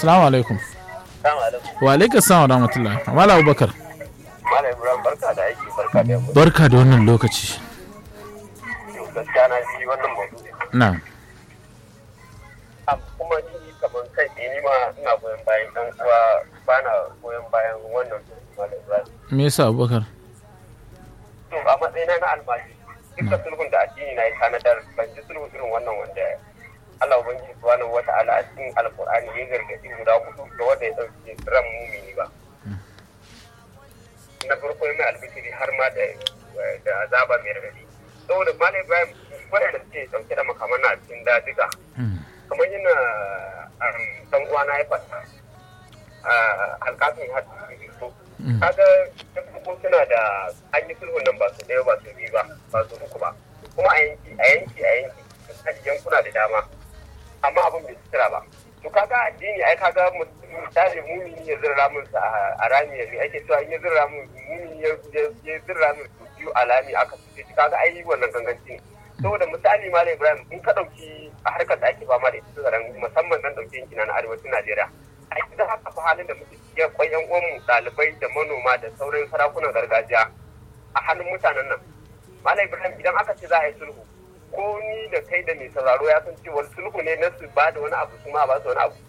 Assalamu alaikum. Wa alaikum salam wa rahmatullah. Mala Abubakar. Malam Ibrahim barka da aiki barka da yamma. Barka da wannan lokaci. Gaskiya na ji wannan maudu'i. Na. Am, Kuma ni kamar kai tsaye ni ma ina goyon bayan ɗan uwa ba na goyon bayan wannan Malam Ibrahim. Me yasa Abubakar? To a matsayina na almaji dukkan sulhun da addini na yi tanadar ban ji sulhu irin wannan wanda Allah Ubangiji subhanahu wa ta'ala a cikin Alƙur'ani ya gargaɗi guda hudu ga wanda ya ɗauki ran mumini ba. Na farko ya mai albishiri har ma da da azaba mai raɗaɗi. Saboda Malam Ibrahim waɗanda suke ɗauke da makaman a cikin dajiga kamar yana ɗan uwana ya faɗa alƙafin hadisi so kaga ta farko suna da an yi sulhun nan ba su ɗaya ba su biyu ba ba su uku ba kuma a yanki a yanki a yanki misali yankuna da dama amma abin bai sutura ba to kaga addini ai kaga misali mumini ya zirra mun sa a rami ya ake cewa in ya zirra mun mumini ya ya zirra mun su biyu a lami aka fice shi kaga ai wannan ganganci ne saboda misali malam ibrahim in ka dauki a harkar da ake fama da ita tsaron musamman nan dauke yankina na arewacin najeriya a yanzu haka fa halin da muke ciki akwai yan uwanmu ɗalibai da manoma da sauran sarakunan gargajiya a hannun mutanen nan malam ibrahim idan aka ce za a yi sulhu ko ni da kai da mai sauraro ya san cewa sulhu ne na su ba da wani abu su ma ba su wani abu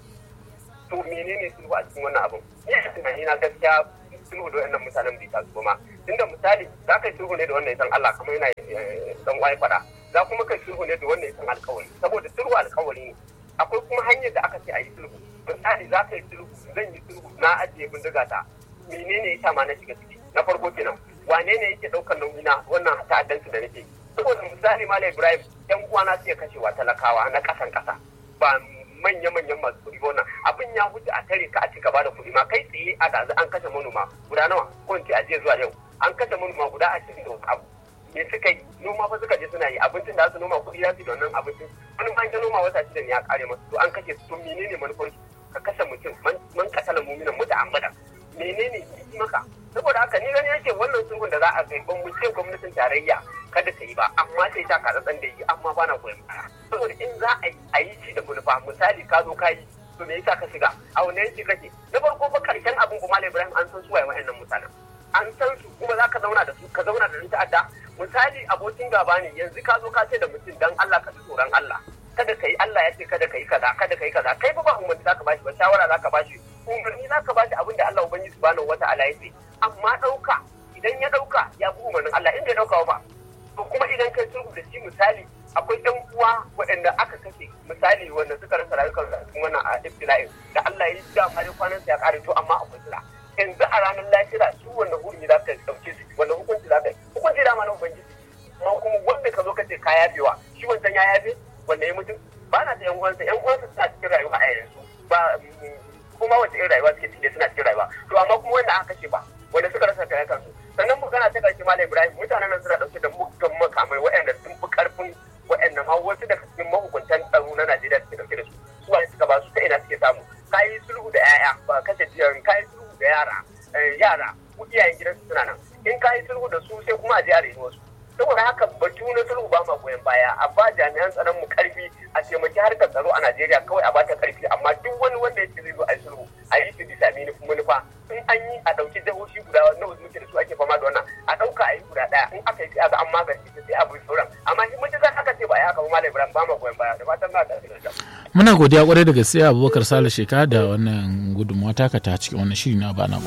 to menene sulhu a cikin wannan abun ni a tunani na gaskiya sulhu da wannan mutanen bai taso ma tunda misali za ka yi sulhu ne da wannan san Allah kamar yana dan wai fada za kuma kai sulhu ne da wannan san alkawari saboda sulhu alkawari ne akwai kuma hanyar da aka ce a yi sulhu misali za ka yi sulhu zan yi sulhu na ajiye bindiga ta menene ya ma na shiga ciki na farko kenan wane ne yake daukar nauyi na wannan ta'addanci da nake saboda misali malam ibrahim yan uwana suke kashewa talakawa na kasan kasa ba manya-manyan masu kuɗi wannan abin ya wuce a tare ka a ci gaba da kuɗi ma kai tsaye a da an kashe manoma guda nawa ko in ce a jiya zuwa yau an kashe manoma guda ashirin da abu me suka yi noma fa suka je suna yi abincin da su noma kuɗi za su da wannan abincin wani ma ya noma wata shida ne ya kare masu to an kashe su to menene manufar ka kashe mutum man katala muminan muta ambada menene yi maka saboda haka ni gani yake wannan sulhun da za a kai ban mu ce gwamnatin tarayya kada ta yi ba amma sai ta ka da yi amma bana goyon baya saboda in za a yi shi da manufa misali ka zo ka yi to me yasa ka shiga a wani yanki kake na farko fa karshen abin kuma Ibrahim an san su waye wa'annan mutanen an san su kuma za ka zauna da su ka zauna da ni ta'adda misali abokin gaba ne yanzu ka zo ka ce da mutum dan Allah ka ji tsoron Allah kada ka yi Allah ya ce kada ka yi kaza kada ka yi kaza kai ba ba umarni za ka bashi ba shawara za ka bashi umarni za ka bashi abin da Allah ubangiji subhanahu wata'ala ya ce amma ɗauka idan ya ɗauka ya bi umarnin Allah in bai ɗauka ba to kuma idan kai sulhu da shi misali akwai ɗan uwa waɗanda aka kashe misali wanda suka rasa rayukan a cikin wannan a ibtila'in da Allah ya da ma kwanan sa ya ƙare to amma akwai sura yanzu a ranar lafiya su wanda hurumi za ka ɗauke su wanda hukunci za ka yi hukunci da ma na ubangiji amma kuma wanda ka zo ka ce ka yafewa shi wancan ya yafe wanda ya mutum ba na da yan uwansa yan uwansa suna cikin rayuwa a yanzu ba kuma wace irin rayuwa suke ciki suna cikin rayuwa to amma kuma wanda aka kashe ba wanda suka rasa kayan kansu sannan magana ta karshe malam ibrahim mutanen nan suna dauke da muggan makamai waɗanda sun fi karfin waɗannan ma wasu daga cikin mahukuntan tsaro na najeriya suke dauke da su su wani suka ba su ta ina suke samu kayi sulhu da yaya ba kashe jiyan kayi sulhu da yara yara iyayen gidansu suna nan in kayi sulhu da su sai kuma a je a reni wasu saboda haka batu na sulhu ba ma goyon baya a ba jami'an tsaron mu karfi a taimaki harkar tsaro a Najeriya kawai a bata karfi amma duk wani wanda ya ce zai zo a yi sulhu a yi shi bisa manufa in an yi a ɗauki jihohi guda nawa muke da su ake fama da wannan a ɗauka a yi guda ɗaya in aka yi sai a ga an magance ta sai a bi sauran amma shi mutum zan aka ce ba ya haka ba malam Ibrahim ba ma goyon baya da fatan na da Muna godiya kwarai da gaske Abubakar Sale Sheka da wannan gudunmawa taka ta cikin wannan shiri na bana